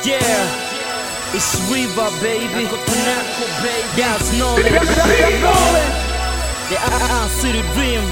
Yeah, it's River baby. That's knowledge. The I City Dream.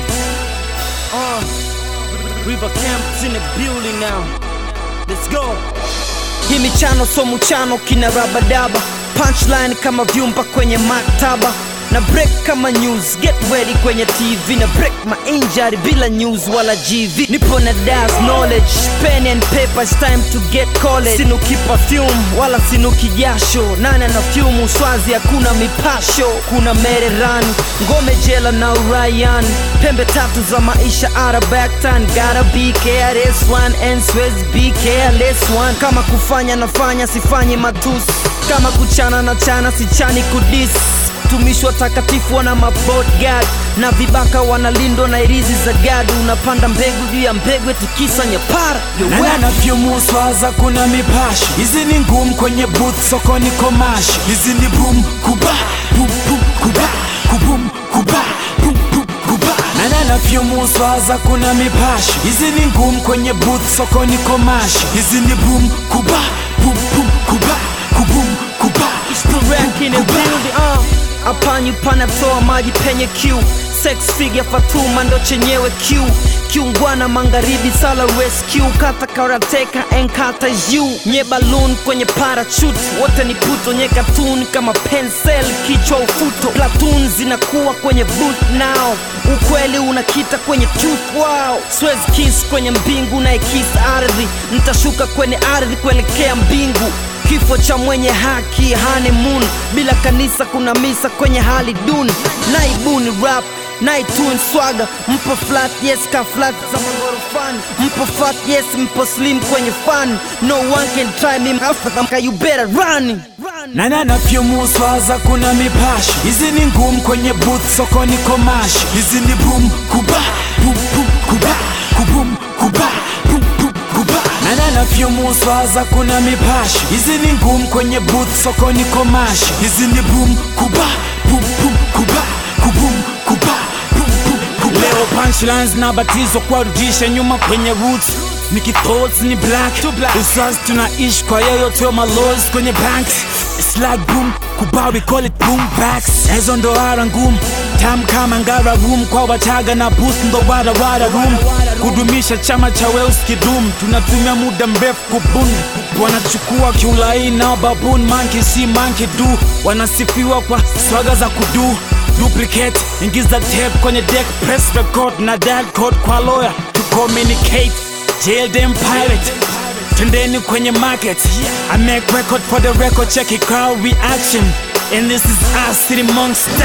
Uh, River Camp's in the building now. Let's go. Hii michano so muchano kina rabadaba punchline kama vyumba kwenye maktaba na break kama news get ready kwenye tv na break my injury bila news wala gv nipo na das knowledge pen and paper it's time to get college sinuki perfume wala sinuki jasho nane na fyumu swazi hakuna mipasho kuna mereran ngome jela na urayan pembe tatu za maisha arabactan gotta be careless one and Suez be careless one kama kufanya nafanya sifanyi matusi kama kuchana na chana sichani kudis tumishi watakatifu wana mabodgad na vibaka wanalindwa na irizi za gadu unapanda mbegu juu ya mbegu etikisa nyapara Yo, na whack. nanavyomoswaza kuna mipashi hizi ni ngumu kwenye booth sokoni komashi hizi ni bum kuba bum bum kuba kubum kuba bum bum kuba na nanavyomoswaza kuna mipashi hizi ni ngumu kwenye booth sokoni komashi hizi ni bum kuba bum bum kuba kubum kuba It's the rank in the building, uh. Apanyu panatoa maji penye Q Sex figure Fatuma ndo chenyewe Q kiungwana magharibi sala rescue kata karateka enkata is you nye balloon kwenye parachute wote ni puto nye katuni kama pencil kichwa ufuto platoon zinakuwa kwenye boot now ukweli unakita kwenye tooth wow Suez kiss kwenye mbingu na ikis ardhi nitashuka kwenye ardhi kuelekea mbingu kifo cha mwenye haki honeymoon bila kanisa kuna misa kwenye hali duni naibuni rap naitun swaga mpo flat yes ka flat za magorofani mpo fat yes mpo slim kwenye fan no one can try me after you better run na nanavyomoswaza kuna mipashi hizi ni ngumu kwenye booth sokoni komashi hizi ni bum kuba bum bum kuba kubum kuba bum bum kuba na nanavyomoswaza kuna mipashi hizi ni ngumu kwenye booth sokoni komashi hizi ni bum kuba bum bum kuba kubum kuba bum bum kuba leo punchlines nabatizwa kuwarudisha nyuma kwenye roots Niki thoughts ni black Uswazi tunaishi kwa yoyote wa malozi kwenye banks It's like boom, kuba we call it boom backs Ezo ndo ara ngumu Tam kama ngara room kwa wachaga na boost ndo wara wara room Kudumisha chama cha Wales kidum Tunatumia muda mrefu kubuni Wanachukua kiulai na baboon monkey si monkey do Wanasifiwa kwa swaga za kudu duplicate ingiza tape kwenye deck press record na dial code kwa lawyer to communicate jail them pirate twendeni kwenye market i make record for the record check it crowd reaction and this is our city monster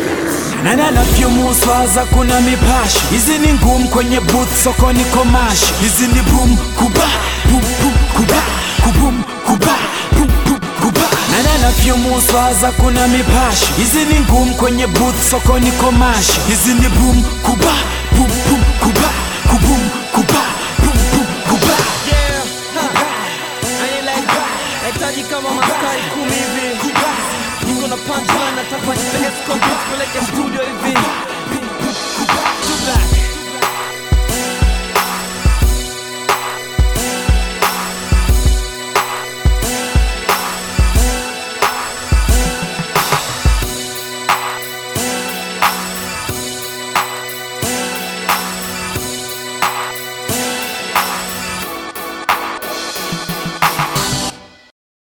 na nanavyomoswaza kuna mipashi hizi ni ngumu kwenye booth sokoni komashi hizi ni bum kuba bum bum kuba kubum kuba bum bum kuba na nanavyomoswaza kuna mipashi hizi ni ngumu kwenye booth sokoni komashi hizi ni bum kuba bum bum kuba kubum kuba bum bum kuba Yeah, ha. Yaani like, nahitaji kama maskari kumi hivi niko na punchline nataka nipeleke studio hivi